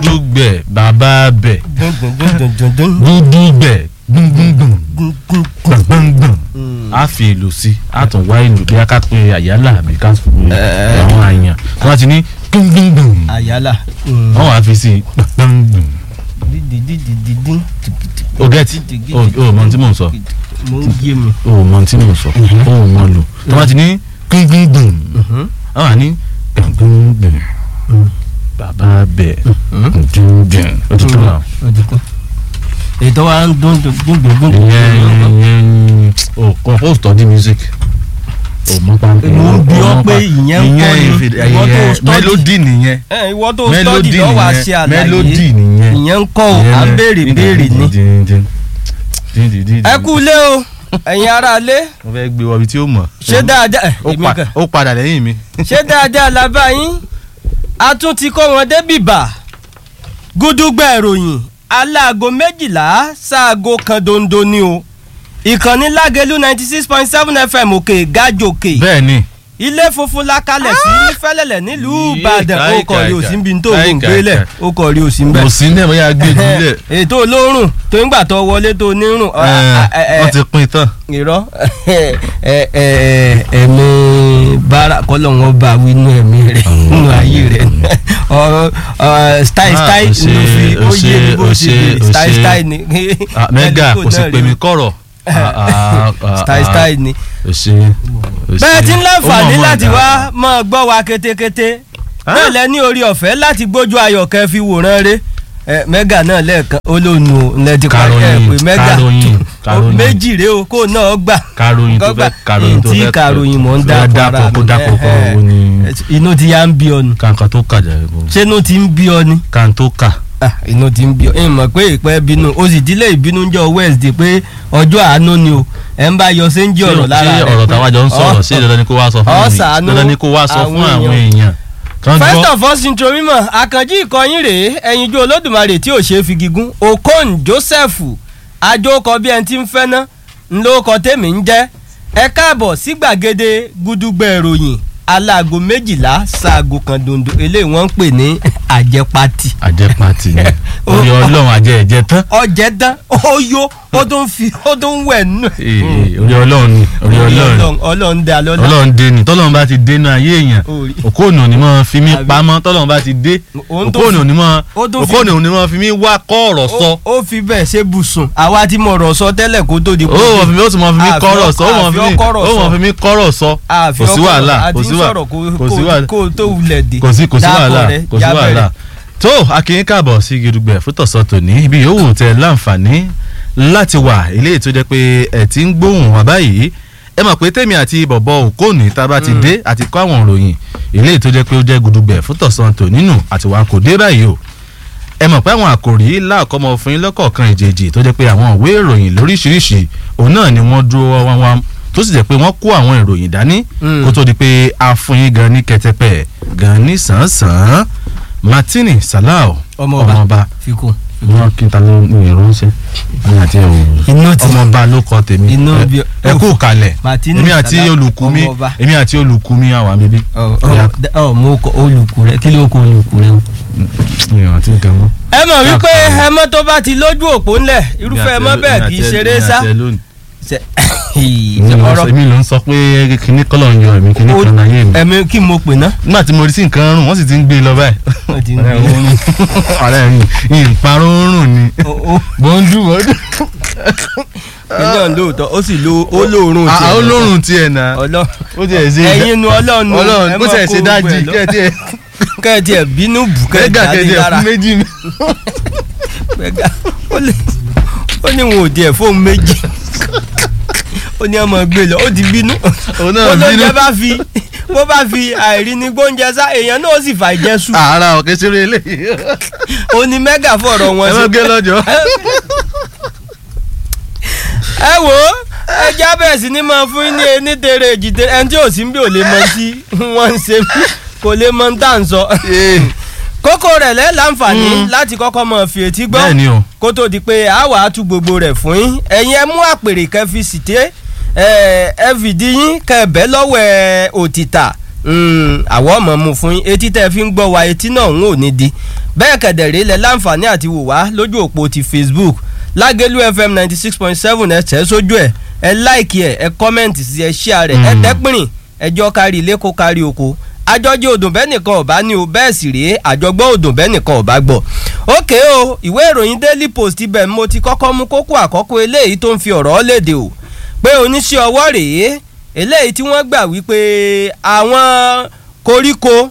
gúdúgbẹ̀ bàbá bẹ̀ dun dun dun dun dun dun. gúdúgbẹ̀ gbùngbùngbùn Dun, dun, gbọ̀ngbọ̀ngbọ̀n Mm. a fi ìlú sí a tún wá ìlú bí a ká pé àyálà àbí ká pé àwọn àyàn wọn ti ní gbùngbùngbùn àyálà. wọn wàá fi sí gbọ̀ngbọ̀ngbùn dídídídídín. o get o o mọ tí mò ń sọ mo ń yé mi. o mọ tí mò ń sọ o mọ lò tó bá ti ní gbùngbùngbùn wọn wà ní gbùngbùngbùn bàbá bẹ̀ gbùngbùngbùn o ti tó náà. ètò wa ń dún dún dún dún dún. ìyẹn ìyẹn o compose study music o mọ pàmpẹ. Mo ń bi ọ́ pé ìyẹn ń kọ́ ni, ìfèdè- ìwọ tó ìyẹn study. melody nìyẹn ẹ ìwọ tó melody stọ́dì lọ́wọ́ nìyẹn àṣẹ àlàyé melody nìyẹn. ìyẹn ń kọ́ ò à ń béèrè béèrè ni. ni. ẹ kú ilé o ẹ̀yin ará ilé mo fẹ́ gbé wọbi tí ó mọ̀. ṣé dáadáa ẹ, ó èmi pa- kàn ó padà lẹ́yìn mi. ṣé dáadáa la bá yín a tún ti kó wọn débìbà gúdúgbà ìròyìn aláago méjìlá sáago kan dondo ni o ìkànnì lágẹlú ninety six point seven fm òkè gájòkè bẹ́ẹ̀ ni. ilé funfun la kalẹ̀ sí fẹ́lẹ́lẹ̀ nílùú Yé, ìbàdàn ó káì, kọ̀ rí káì, òsín bí n tó káì, ń káì, gbélẹ̀ káì. ó kọ̀ rí òsín bẹ́ẹ̀ kò sí ní ẹ̀ bóyá gbé jùlẹ̀. ètò olórùn tó ń gbà tó wọlé tó nírùn ọ, ẹ, ẹ, ẹ, wọ́n ti pín tán. irọ́ ẹ, ẹ, ẹ, ẹ̀mí bára kọ́lọ̀ wọn bá wí inú ẹ̀mí rẹ̀ nínú ayé rẹ̀ ọ̀rọ̀ ọ̀, style Ah, style o ṣe, ló fi ó o yé mi ṣe, bó o ṣe ṣe, bèrè o style ṣe. style ni. Ah, mẹ́gà Ẹni kò sì náà pè rí mí o. kọ̀rọ̀. Ah, ah, ah, style ah. style ni. o ṣe o ṣe. bẹ́ẹ̀ tí ń láǹfààní Ó mọ̀ mọ̀ láti dá. wá máa gbọ́ wa kétékété bẹ́ẹ̀ lẹ ní orí ọ̀fẹ́ láti gbójú ayọ̀ kẹ́ fi wòran rẹ ẹ mẹ́gà náà lẹ́ẹ̀kan olóònù ńlẹ̀ ti parí ẹ̀ Karòyìn, pé mẹ́gà karòyìn, ó karòyìn. méjì rèé o kó náà gbà karòyìn tó fẹ́ karòyìn tó tí fẹ́ karòyìn mọ̀ ń dá dákọ̀ kó dákọ̀ kọ̀ owó ni inú ti yá ń bí ọ ni kankan tó kà jẹ́ kó ṣé inú ti ń bí ọ ni kan tó kà. Ah, inú ti ń bí ọ ẹ mọ̀ pé ìpẹ́ bínú o sì dílé ìbínú jọ Wednesday pé ọjọ́ àánú ni o ẹ̀ ń bá yọ séńjì ọ̀rọ̀ lára ṣé rẹ̀ ọ̀rọ̀ táwa jọ ń sọ̀rọ̀ ṣé dandan ni kó wá sọ fún Ọ mi ṣàánú dandan ni kó wá sọ fún àwọn àwọn èèyàn kan first gbọ́ of all intro mímọ àkànjí ìkọyín rèé ẹyinjú olódùmarè tí ò ṣeé fi gígùn okon joseph àjọkọ bí ẹni tí ń fẹ́ ná ńlọkọ tèmi ń jẹ́ ẹ káàbọ̀ sí gbàgede gudugbẹ ìròyìn aláago méjìlá ṣaago kan dondo eléyìí wọ́n ń pè ní àjẹpati àjẹpàtì ni orí ọlọ́run àjẹ ẹ̀jẹ̀ tán ọjẹ dán ó yó ó tún fi ó tún wẹ̀ nù. Ee, ee, orí ọlọ́run ni orí ọlọ́run ọlọ́run dá lọ́la ọlọ́run dé ni tọ́lọ́run bá ti dénú ayé èèyàn Orí. òkóònù ni mo fi mí Àbí. pamọ́ tọ́lọ́run bá ti dé Òun tó òkóònù fi- ni mo ó tó fi- òkóònù ni mo fi mí wá kọ́ ọ̀rọ̀ sọ ó ó fi bẹ́ẹ̀ ṣe bùsùn àwa tí mo rọ̀ sọ tẹ́lẹ̀ kó tó di ó mọ̀ fi mí ó sì mọ̀ fi mí Àfi kọ́rọ̀ sọ ó mọ̀ àfi fi mí ọkọ̀rọ̀ ó mọ̀ sọ. fi mí kọ́rọ̀ sọ àfi kò sí ọkọ̀ wàhálà àti kò sí ń wàhálà sọ̀rọ̀ kó- kò sí kó- wàhálà kó o tó wulẹ̀ dé kò sí kò sí Dákọ̀ wàhálà rẹ̀, kò sí já wàhálà bẹ̀rẹ̀. tó akínyín káàbọ̀ sí gidugbẹ̀ fútọ̀sọ tòní ibi yòówù tẹ láǹfààní láti wà eléyìí tó jẹ́ pé ẹ̀ ti ń gbóhùn wá báyìí ẹ mọ̀ pé tèmi àti bọ̀bọ̀ òkóòní tá a bá ti dé àti kọ́ àwọn òròyìn eléyìí tó jẹ́ pé ó jẹ́ gudugbẹ̀ fútọ̀sọ tòní nù àti wà kò dé báyìí o ẹ mọ̀ pé àwọn àkòrí láàkọ́mọ fún yín lọ́kọ̀ọ̀kan ìjèjì tó jẹ́ pé àwọn ìwé ìròyìn lóríṣiríṣi òun náà ni wọ́n dúró wá wá tó sì jẹ́ pé wọ́n kó àwọn ìròyìn dání Mm. kó tó di pé a fún yín gan ní kẹtẹpẹ gan ní sàn-án martini salau Ọmọọba. ọmọọba fi kún. wọn kí n ta ló ní ìránṣẹ́ ní àti ẹwọ Inú ti- ọmọọba ló kọ tèmi Inú Ẹ- bí- ẹ kú kalẹ̀ Martini èmi àti Salau, olùkú mi ọmọọba. èmi àti olùkú mi àwọn bíbí. ọ ọ ọ mo kọ olùkù rẹ kí ló kọ olùkù rẹ o. ìyàn àti nǹkan mọ́. ẹ mọ̀ wípé Dákun. ẹmọ́ tó bá ti lójú òpó ńlẹ̀ irúfẹ́ ẹmọ́ bẹ́ẹ̀ kì í ṣeré sá. Ṣe- ọ̀rọ̀ èmi ló ń sọ pé kíní kọ́lọ̀ ń yọ èmi kíní kan láyé mi. ẹ̀mí kí mo pè ná. nígbà tí mo rí sí nǹkan rùn wọ́n sì ti ń gbé e lọ báyìí. Wọ́n ti ń ọ̀rẹ́ gbé e. òun ọ̀rẹ́ mi ìparun rùn ni. Ó- ó- bọ́ńdù bọ́ńdù. iná lóòótọ́ ó sì lo ó lóorùn Ah, olórùn tiẹ̀ náà. ọlọ́ ó tiẹ̀ ṣe ẹ̀yin nu ọlọ́run o, ẹ ọlọ́run kó máa tiẹ̀ kó ṣe gbogbo dájì ẹ̀ lọ. kẹ́ẹ̀ tiẹ̀ kẹ́ẹ̀tì ẹ̀ bínú bù kẹ́gà kẹ́ẹ̀tì kẹ́ẹ̀ tiẹ̀ lára fún méjì mi. Gbẹ̀gà, ó lè- ó ní wọn ò tiẹ̀ fóun méjì ó ní ọmọ gbé lọ ó ti bínú Òun náà ó ló bínú. jẹ́ bá fi bó bá fi àìrí ní gbóúnjẹ sá èèyàn náà ó sì fà jẹ́ sùn àárá ọ̀kẹ́ ṣeré eléyìí. ó ní mẹ́gà fọ̀rọ̀ wọn ẹ má gé lọ́jọ́. ẹ wò ó ẹ já bẹ́ẹ̀ sí ni máa fún yín ní ení tere èjì tere ẹni tí ò sí ń bí ò lè mọ tí wọ́n ń ṣe mí kò lè mọ tá à ń sọ kókó rẹ̀ lẹ́ láǹfààní láti kọ́kọ́ mọ̀ fi etí gbọ́ bẹ́ẹ̀ ni o. kó tó di pé a wà á tú gbogbo rẹ̀ fún yín ẹ̀yin ẹ mú àpèrè kẹ́ fi sìté ẹ fìdí yín kẹ́ bẹ́ lọ́wọ́ ẹ òtítà àwọ̀ ọmọ mu fún yín etí tẹ́ fi ń gbọ́ wa etí náà ń ò ní di bẹ́ẹ̀ kẹ̀dẹ̀rẹ́ lẹ láǹfààní àti wò wá lójú òpó ti facebook lágẹ̀lú fm ninety six point seven ẹ tẹ̀ sójú ẹ̀ ẹ láìkì ẹ̀ ẹ kọ́mẹ̀ntì sí ẹ ṣíà rẹ̀ ẹ Mm. tẹ́pìrìn ẹjọ́ kárí ilé kó kárí oko àjọjẹ odò bẹ́ẹ̀ nìkan ọ̀bá ní o bẹ́ẹ̀ sì rèé àjọgbọ́ odò bẹ́ẹ̀ nìkan ọ̀bá gbọ́. ókè o ìwé ìròyìn daily post ibẹ̀ mo ti kọ́kọ́ mú kókó àkọ́kọ́ eléyìí tó ń fi ọ̀rọ̀ léde o pé oníṣẹ́ ọwọ́ rèé eléyìí tí wọ́n gbà wípé àwọn koríko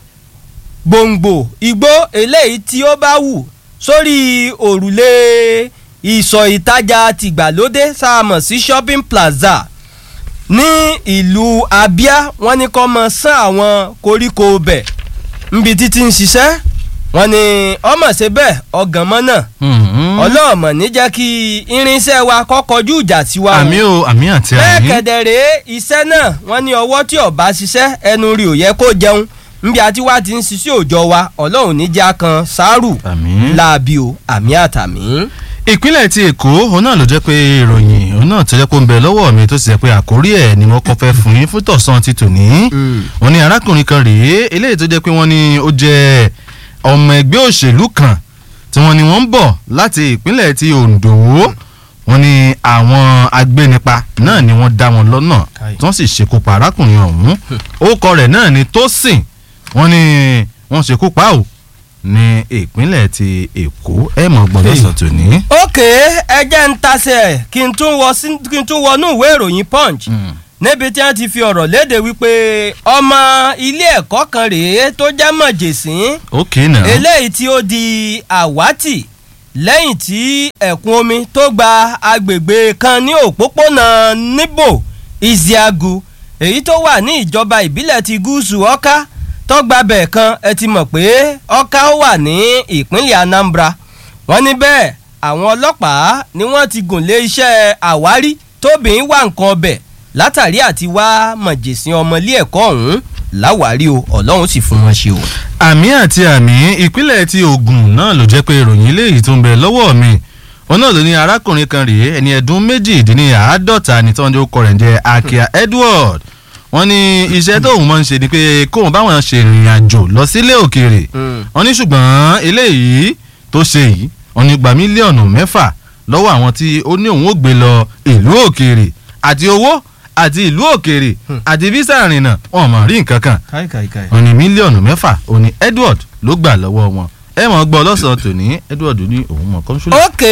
gbòǹgbò igbó eléyìí tí ó bá wù sórí òrùlé ìsọ̀ ìtajà tìgbàlódé sáàmọ̀ sí shopping plaza ní ìlú abia wọ́n ní kó mọ sán àwọn koríko bẹ̀ nbi títí ń ṣiṣẹ́ wọ́n ní ọmọ ṣe bẹ́ẹ̀ ọgànmọ́ náà ọlọ́ọ̀mọ̀ ní jẹ́ kí irinṣẹ́ wa kọ́ kọjú ìjà sí wa o àmì o àmì àti bẹ́ẹ̀ àmì. kẹ̀dẹ̀rẹ́ iṣẹ́ náà wọ́n ní ọwọ́ tí ọba ṣiṣẹ́ ẹnu rí ò yẹ kó jẹun nbí àti wá ti ń ṣiṣẹ́ òòjọ́ wa ọlọ́run níjà kan sáárù àmì. láabi o àmì àtàmì. ìpínlẹ̀ ti èkó òun náà ló jẹ́ pé ìròyìn òun náà tó jẹ́ pé ó ń bẹ lọ́wọ́ mi tó sì jẹ́ pé àkórí ẹ̀ ni mo kọ́ fẹ́ fún yín fún tọ̀sán ti tòní. wọ́n ní arákùnrin kan rèé eléyìí tó jẹ́ pé wọ́n ní ó jẹ́ ọmọ ẹgbẹ́ òṣèlú kan tí wọ́n ní wọ́n ń bọ̀ láti ìpínlẹ̀ ti ondo wọ́n ní àwọn agbénipa náà ni wọ́n dá wọn lọ́nà Káì. tí wọ́n sì ṣekú pa arákùnrin ọ̀hún orúkọ rẹ̀ náà ni tósìn wọ́n ní wọ́n ṣekú pa ò ní ìpínlẹ̀ ti èkó ẹ̀ mọ̀ gbọ́dọ̀ Hey. sọ tòní. ókè ẹjẹ́ ń tasẹ̀ kí n tún wọ sí kí n tún wọnú ìwé ìròyìn punch níbi tí wọ́n ti fi ọ̀rọ̀ léde wípé ọmọ ilé ẹ̀kọ́ kan rèé tó jẹ́ mọ̀jẹ̀sín ok náà. eléyìí tí ó di àwátì lẹ́yìn tí ẹ̀kún omi tó gba agbègbè kan ní òpópónà níbò Isiagu èyí tó wà ní ìjọba ìbílẹ̀ ti gúúsù Ọ̀ká tó gba bẹ̀ kan ẹ ti mọ̀ pé Ọ̀ká ó wà ní ìpínlẹ̀ Anambra wọ́n ní bẹ́ẹ̀ àwọn ọlọ́pàá ni wọ́n ti gùn lé iṣẹ́ àwárí tóbìnrin wà nǹkan ọbẹ̀ látàrí àti wá mọ̀jẹ̀sín ọmọ ilé ẹ̀kọ́ ọ̀hún láwárí o ọlọ́run sì fún wọn ṣe o. àmì àti àmì ìpínlẹ̀ ti Ògùn náà ló jẹ́ pé ìròyìn eléyìí tó ń bẹ lọ́wọ́ mi òun náà ló ní arákùnrin kan rèé ẹni ẹ̀dún méjìdínláàádọ́ta ní tọ́jú ọkọ rẹ̀ ń jẹ́ Akia Edward wọ́n ní iṣẹ́ tóun máa ń ṣe ni pé kóun báwọn ṣe ìrìn àjò lọ sílé òkèèrè wọ́n ní ṣùgbọ́n eléyìí tó ṣe yìí wọ́n ní gba mílíọ̀nù mẹ́fà lọ́wọ́ àwọn tí ó ní òun ó gbé lọ ìlú òkèèrè àti owó àti ìlú òkèèrè àti físà ìrìnnà wọn mọ̀ rí nǹkan kan káì káì káì. wọ́n ní mílíọ̀nù mẹ́fà òun ni Edward ló gbà lọ́wọ́ wọn ẹ mọ̀ gbọ́ lọ́sàn-án tòní Edward ní òun mọ̀ kọ́ńsúlẹ̀. ókè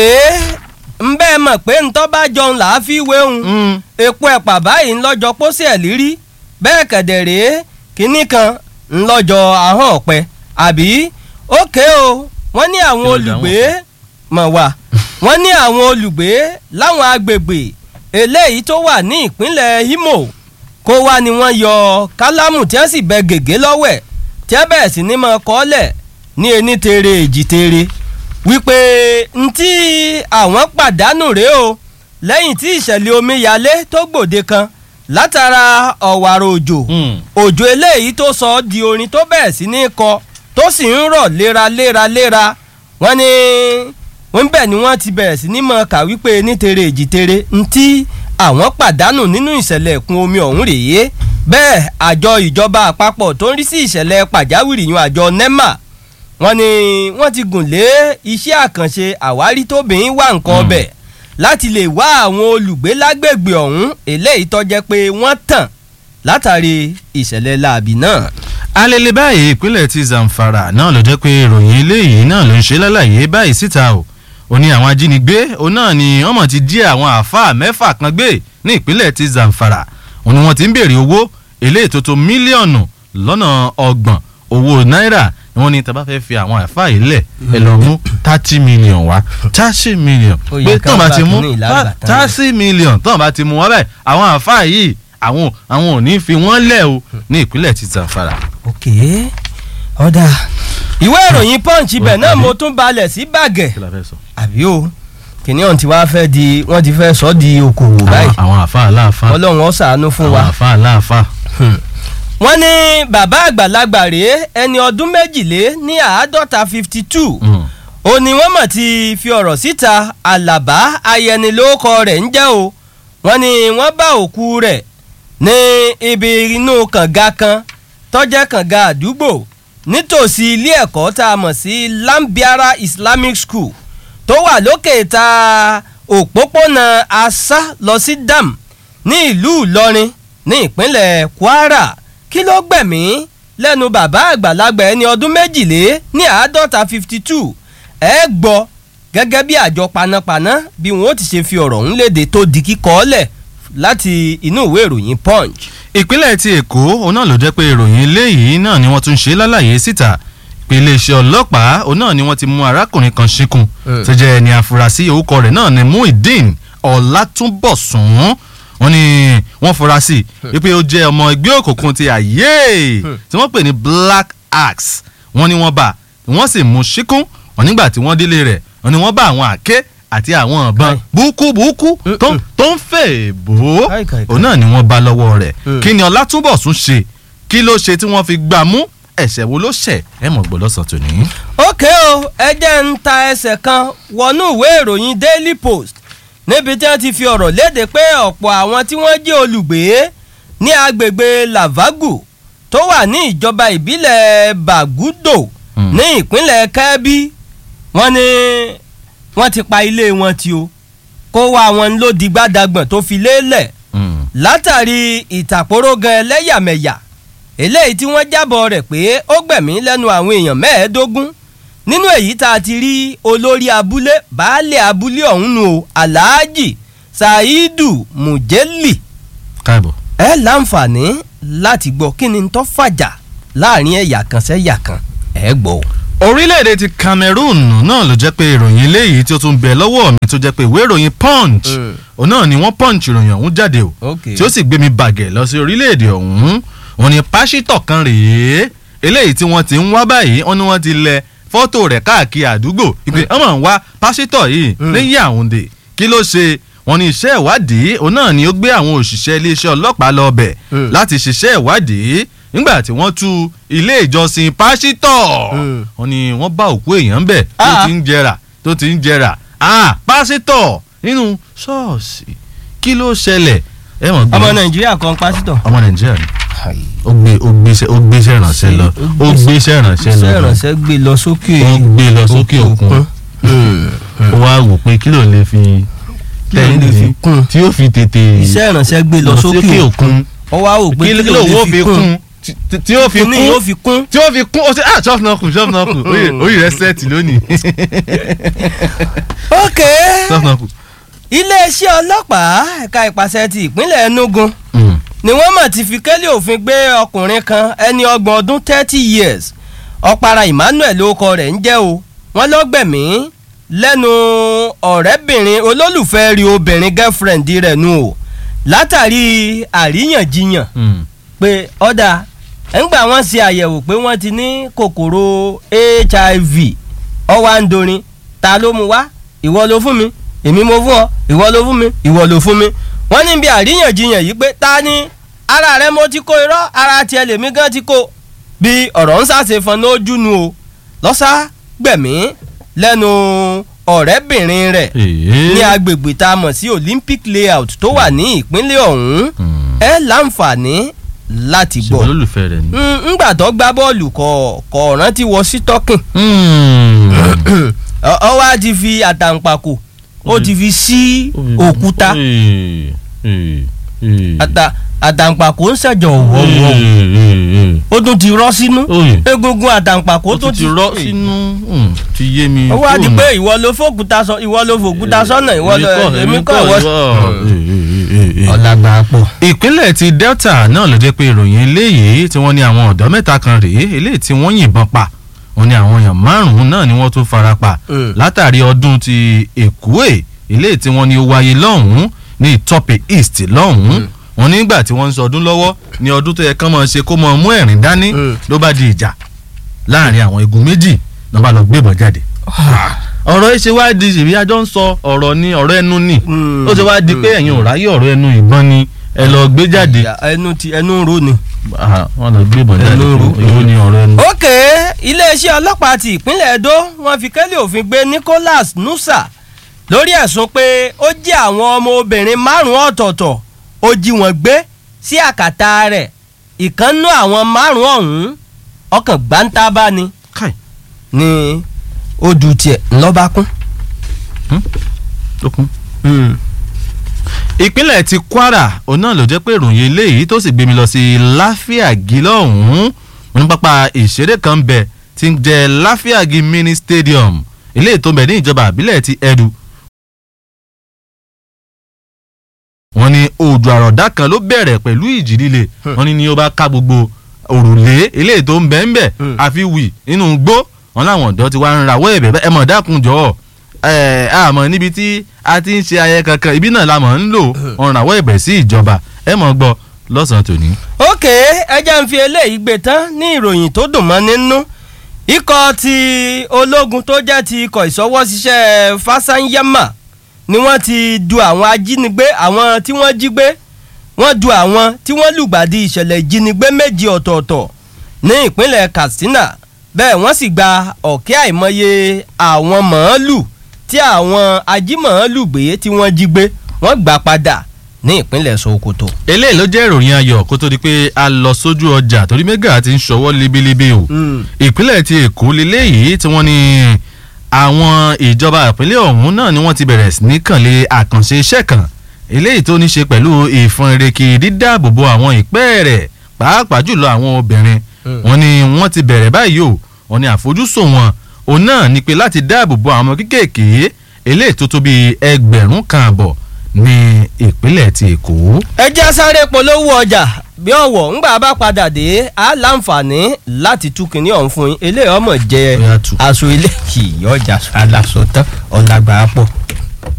ń bẹ́ẹ̀ mọ̀ pé ntọ́ bá jọun là á fi wéhun epo ẹ̀pà báyìí ńlọ́jọ́ pósí ẹ̀ lírí bẹ́ẹ̀ kẹ̀dẹ̀ rèé kínní kan ńlọ́jọ́ ahọ́n ọ̀pẹ àbí ókè o wọ́n ní àwọn Kí ló dé olùgbé mọ̀ wá wọ́n ní àwọn olùgbé láwọn agbègbè eléyìí tó wà ní ìpínlẹ̀ Imo kó wá ni wọ́n yọ kálámù tí wọ́n sì bẹ gègé lọ́wẹ̀ tí wọ́n bẹ̀rẹ̀ sí ní mọ kọ́lẹ̀ ní ení tere èjì tere wípé ntí àwọn pàdánù rèé o lẹ́yìn tí ìṣẹ̀lẹ̀ omíyalé tó gbòde kan látara ọ̀wàrà òjò òjò eléyìí tó sọ ọ́ di orin tó bẹ̀rẹ̀ sí ní kọ tó sì ń rọ̀ léraléraléra wọ́n ní wọ́n bẹ̀ ni wọ́n ti bẹ̀rẹ̀ sí ní mọ̀ ká wípé ní tere èjì tere ntí àwọn pàdánù nínú ìṣẹ̀lẹ̀ ẹ̀kún omi ọ̀hún rèé bẹ́ẹ̀ àjọ ìjọba àpapọ̀ tó ń rí sí ìṣẹ̀lẹ̀ pàjáwìrì yun àjọ NEMA wọ́n ní wọ́n ti gùn lé iṣẹ́ àkànṣe àwárí tóbìnrin wà nǹkan ọbẹ̀ láti lè wá àwọn olùgbé lágbègbè ọ̀hún eléyìí tó jẹ́ pé wọ́n tàn látàrí ìṣẹ̀lẹ̀ láabi náà. alele báyìí ìpínlẹ̀ ti Zamfara náà ló jẹ́ pé ìròyìn eléyìí náà ló ń ṣe lálàyé báyìí síta o ó ní àwọn ajínigbé òun náà ni wọ́n mọ̀ ti jí àwọn àáfàá mẹ́fà kan gbé ní ìpínlẹ̀ ti Zamfara òun ni wọ́n ti ń béèrè owó eléyìí tó tó mílíọ̀nù lọ́nà ọgbọ̀n owó náírà ni wọ́n ní tá a bá fẹ́ fi àwọn àáfàá yìí lẹ̀ ẹ lọ mú thirty million wá thirty million Ó yẹ pé ká tán bá bá ti mú kínní ìlàgbà tán. thirty million tán bá ti mú wọn báyìí àwọn àáfàá yìí àwọn àwọn ò ní fi wọ́n lẹ̀ o ní ìpínlẹ̀ ti Zamfara. ok ọ̀dà ìwé ìròyìn punch ibẹ̀ náà mo tún balẹ̀ sí bàgẹ́ kí la fẹ́ sọ. àbí o kìnìún tí wàá fẹ́ di wọ́n ti fẹ́ sọ di okòwò báyìí àwọn àwọn àfa aláàfa ọlọ́run ó ṣàánú fún àwọn wa. àfa aláàfa. wọ́n ní bàbá àgbàlagbà rèé ẹni ọdún méjìlé ní àádọ́ta fifty two ó ní wọ́n mọ̀ ti fi ọ̀rọ̀ síta àlàbá ayẹni lórúkọ rẹ̀ ń jẹ́ o wọ́n ní wọ́n bá òkú rẹ̀ ní ibi inú kànga kan tọ́jẹ́ kànga àdúgbò nítòsí ilé ẹ̀kọ́ tá a mọ̀ sí lambiara islamic school tó wà lókè ta òpópónà asa lọ sí dam ní ìlú ìlọrin ní ìpínlẹ̀ kwara kí ló gbẹ̀mí lẹ́nu bàbá àgbàlagbà ẹni ọdún méjìlé ní àádọ́ta fifty two ẹ gbọ́ gẹ́gẹ́ bí àjọ panápaná bí wọn ó ti ṣe fi ọ̀rọ̀ ń léde tó di kíkọ́ ọ́lẹ̀ láti inú ìwé ìròyìn punch. ìpínlẹ̀ ti èkó òun náà ló jẹ́ pé ìròyìn eléyìí náà ni wọ́n tún ṣe lálàyé síta pé iléeṣẹ́ ọlọ́pàá òun náà ni wọ́n ti mú arákùnrin kan ṣíkún Mm. tó jẹ́ ẹni àfúrásì orúkọ rẹ̀ náà ni muhyiddin ọlátúnbọ̀sún wọ́n ní wọ́n fura sí i pé ó jẹ́ ọmọ ẹgbẹ́ òkùnkùn ti àyè tí wọ́n pè ní black axe wọ́n ní wọ́n bá wọ́n sì mú ṣíkún wọ́n nígbà tí wọ́n délé rẹ̀ wọ́n ní wọ́n bá àwọn àké àti àwọn ọ̀bọ̀n Kai. búkú búkú tó Mm-mm. tó ń fè bò ó Kai, kai, kai. òun náà ni wọ́n bá lọ́wọ́ rẹ̀ Mm. kí ni ọlátúnbọ̀sún ṣe kí ló ṣe tí wọ́n fi gbà mú ẹ̀ṣẹ̀ wo ló ṣẹ̀ ẹ mọ̀ gbọ́ lọ́sàn tòní. ókè o ẹ jẹ́ ń ta ẹsẹ̀ kan wọnú ìwé ìròyìn daily post níbi tí wọ́n ti fi ọ̀rọ̀ léde pé ọ̀pọ̀ àwọn tí wọ́n jẹ́ olùgbé ní agbègbè lavagu tó wà ní ìjọba ìbílẹ̀ bagudo Hmm. ní ìpínlẹ̀ kẹ́bí wọ́n ní wọ́n ti pa ilé wọn tí o kó wá wọn ló di gbádàgbọ̀n tó fi lélẹ̀ Mm. látàrí ìtàkórógan ẹlẹ́yàmẹ̀yà eléyìí tí wọ́n jábọ̀ rẹ̀ pé ó gbẹ̀mí lẹ́nu àwọn èèyàn mẹ́ẹ̀ẹ́dógún nínú èyí tá a ti rí olórí abúlé baálé abúlé ọ̀hún nù o alhaji saidu mujeli káàbọ̀. ẹ láǹfààní láti gbọ́ kí ni tó fàjà láàrin ẹ̀yà kan sẹ́yà kan ẹ gbọ́ o. orílẹ̀-èdè ti Cameroon náà ló jẹ́ pé ìròyìn eléyìí tí ó tún bẹ lọ́wọ́ mi tó jẹ́ pé ìwé ìròyìn punch Mm. òun náà ni wọ́n punch ìròyìn ọ̀hún jáde o Okay. tí ó sì gbé mi bàgẹ̀ lọ sí orílẹ̀-èdè ọ̀hún òun ni pásítọ̀ kan rèé eléyìí tí wọ́n ti ń wá báyìí wọ́n ní wọ́n ti lẹ fọ́tò rẹ̀ káàkiri àdúgbò ìpè ọmọ ń wá pásítọ̀ yìí Mm. ní Yaounde kí ló ṣe wọ́n ní iṣẹ́ ìwádìí òun náà ni ó gbé àwọn òṣìṣẹ́ iléeṣẹ́ ọlọ́pàá lọ bẹ̀ Mm. láti ṣiṣẹ́ ìwádìí nígbà tí wọ́n tú ilé ìjọsìn pásítọ̀ Mm. wọ́n ní wọ́n bá òkú èèyàn bẹ̀ tó Ah. ti ń jẹrà tó ti ń jẹrà ah pásítọ̀ nínú ṣọ́ọ̀ṣì kí ló ṣẹlẹ̀ ẹ mọ̀ gbé ọmọ nàìjíríà kan pásítọ̀. ọmọ nàìjíríà ni ó gbé ó gbéṣẹ́ ó gbéṣẹ́ ìrànṣẹ́ lọ ó gbéṣẹ́ ìrànṣẹ́ lọ iṣẹ́ ìrànṣẹ́ gbé lọ sókè ó gbé lọ sókè òkun ó wá wò pé kí ló lè fi Kí ló lè fi kún? tí ó fi tètè iṣẹ́ ìrànṣẹ́ gbé lọ sókè òkun ó wá wò pé kí ló wò fi kún tí- tí ó fi kíní yóò kún fi kún. tí ó fi kún ó ṣe ah chop náà kù chop náà kù orí rẹ sẹ́ẹ̀tì lónìí ok chop náà kù. iléeṣẹ́ ọlọ́pàá ẹ̀ka ìpàṣẹ ti ìpínlẹ̀ Enugu Mm. ni wọ́n mọ̀ ti fi kélé òfin gbé ọkùnrin kan ẹni ọgbọ̀n ọdún thirty years ọ̀para Emmanuel orúkọ rẹ̀ ń jẹ́ o wọ́n lọ́gbẹ̀mí lẹ́nu ọ̀rẹ́bìnrin olólùfẹ́ rí obìnrin girlfriend rẹ̀ nù o látàrí àríyànjiyàn Mm. pé ọ̀dà ńgbà wọ́n ṣe àyẹ̀wò pé wọ́n ti ní kòkòrò hiv ọwọ́ àǹdorin ta ló mu wá ìwọ ló fún mi èmi mo fún ọ ìwọ ló fún mi ìwọ ló fún mi wọ́n ní bí àríyànjiyàn yìí pé ta ni ara rẹ mo ti kó irọ́ ara tiẹ̀ lèmi gan ti kó bí ọ̀rọ̀ ń ṣàṣefọn lójú nu o lọ́sà gbẹ̀mí lẹ́nu ọ̀rẹ́bìnrin rẹ̀ Èé. ní agbègbè tá a mọ̀ sí Olympic layout tó wà ní ìpínlẹ̀ ọ̀hún Mm. ẹ láǹfààní láti ṣe gbọ́ olólùfẹ́ rẹ ni. Mm, ńgbà tó gbá bọ́ọ̀lù kọ̀ kọ̀ rántí wọ sí tọ́kìn Mm. ọ wá ti fi àtàǹpàkò ó ti fi sí òkúta Ee, ee, ee. àtà- àtàǹpàkò ń ṣẹ̀jọ̀ wọ̀wọ̀ Ee, ee, ee. ó tún ti rọ́ sínú Oye. egungun àtàǹpàkò ó tó tún ti rọ́ sínú mm, ti yé mi. ó wá di Mm. pé ìwọ ló fòkúta sọ ìwọ ló fòkúta sọ́nà ìwọ ló èmi kọ́ ìwọ. ìwọ. ọ̀làgbà pọ̀. ìpínlẹ̀ ti Delta náà ló jẹ́ pé ìròyìn eléyìí tí wọ́n ní àwọn ọ̀dọ́ mẹ́ta kan rèé eléyìí tí wọ́n yìnbọn pa wọ́n ní àwọn èèyàn márùn-ún náà ni wọ́n tún fara pa Mm. látàrí ọdún ti Èkúè eléyìí tí wọ́n ní ó wáyé lọ́hùn-ún ní Ìtọ́pẹ̀ East lọ́hùn-ún Mm. wọ́n nígbà tí wọ́n ń sọ ọdún lọ́wọ́ ní ọdún tó yẹ kán máa ṣe kó máa mú ẹ̀rín dání Mm. ló bá di ìjà láàrin àwọn igun méjì ló bá lọ gbébọn jáde ọ̀rọ̀ ẹ ṣe wá di ṣèbí ajọ́ ń sọ ọ̀rọ̀ ni ọ̀rọ̀ ẹnu ni Mm. ó ṣe wá di pé ẹ̀yin ò ráyè ọ̀rọ̀ ẹnu ìbọn ni ẹ lọ gbé jáde Ìyá, ẹnu ti ẹnu ń ro ni. Ah, wọ́n lọ gbé ìbọn jáde Ẹnu rú. ìwọ ni ọ̀rọ̀ ẹnu. ókè iléeṣẹ́ ọlọ́pàá ti ìpínlẹ̀ Edo wọ́n fi kẹ́lẹ́ òfin gbé Nicholas Nusa lórí ẹ̀sùn pé ó jí àwọn ọmọ obìnrin márùn-ún ọ̀tọ̀ọ̀tọ̀ ó jí wọn gbé sí àkàtà rẹ̀ ìkànnú àwọn márùn-ún ọ̀hún ọkàn gbáǹtà bá ni káì ni odù tiẹ̀ ńlọ́ba kún. tó kún. ìpínlẹ̀ ti kwara òun náà ló jẹ́ pé ìròyìn eléyìí tó sì gbé mi lọ sí láfíàgì lọ́hùn-ún ní pápá ìṣeré kan bẹ̀ tí ń jẹ́ láfíàgì mini stadium eléyìí tó ń bẹ ní ìjọba àbílẹ̀ ti ẹ̀dù. wọ́n ní òjò àròdá kan ló bẹ̀rẹ̀ pẹ̀lú ìjì líle wọ́n ní ní ó bá ká gbogbo òrùlé eléyìí tó ń bẹ ń bẹ̀ Hmm. àfi wì nínú gbó wọn láwọn ọ̀dọ́ ti wá ń rawọ́ ẹ̀bẹ̀ bẹ́ẹ̀ ẹ mọ̀ dákun jọ̀ọ́ ẹ àmọ́ níbi tí a ti ń ṣe ayẹyẹ kankan ibi náà la mọ̀ ń lò ọ̀ràn àwọ̀ ẹ̀bẹ̀ sí ìjọba ẹ mọ̀ gbọ́ lọ́sàn-án tòní. ok ẹ jẹ́ ń fi eléyìí gbé tán ní ìròyìn tó dùn mọ́ nínú ikọ̀ ti ológun tó jẹ́ ti ikọ̀ ìṣọwọ́ṣiṣẹ́ fásányámà ni wọ́n ti du àwọn ajínigbé àwọn tí wọ́n jí gbé wọ́n du àwọn tí wọ́n lùgbàdì ìṣẹ̀lẹ̀ ìjínigbé méjì ọ̀tọ̀ọ̀tọ̀ ní ìpínlẹ̀ katsina bẹ́ẹ̀ wọ́n sì gba ọ̀kẹ́ àìmọye àwọn màálù tí àwọn ajímàálù gbé tí wọ́n jí gbé wọ́n gbà padà ní ìpínlẹ̀ sokoto. eléyìí ló jẹ́ ìròyìn ayọ̀ kó tó di pé a lọ sójú ọjà torí mẹ́gà ti ń ṣọwọ́ libilibi o ìpínlẹ̀ ti èkó leléyìí tí wọ́n ní àwọn ìjọba ìpínlẹ̀ ọ̀hún náà ni wọ́n ti bẹ̀rẹ̀ sí ní kànlé àkànṣe iṣẹ́ kan eléyìí tó ní ṣe pẹ̀lú ìfọ̀nrẹ̀kì dídáàbòbò àwọn ìpẹ́ rẹ̀ pàápàá jùlọ àwọn obìnrin Mm. wọ́n ní wọ́n ti bẹ̀rẹ̀ báyìí o wọ́n ní àfojúsùn wọn òun náà ni pé láti dáàbòbò àwọn ọmọ kéékèèké eléyìí tó tó bíi ẹgbẹ̀rún kan àbọ̀ ní ìpínlẹ̀ ti èkó. ẹ jẹ́ sáré polówó ọjà bí ọ̀wọ̀ ńgbà bá padà dé á láǹfààní láti tú kinní ọ̀hún fún yín eléyìí ọmọ jẹ Ó yá tú. aṣọ ilé kì í ọjà aláṣọ tán ọ̀làgbà pọ̀.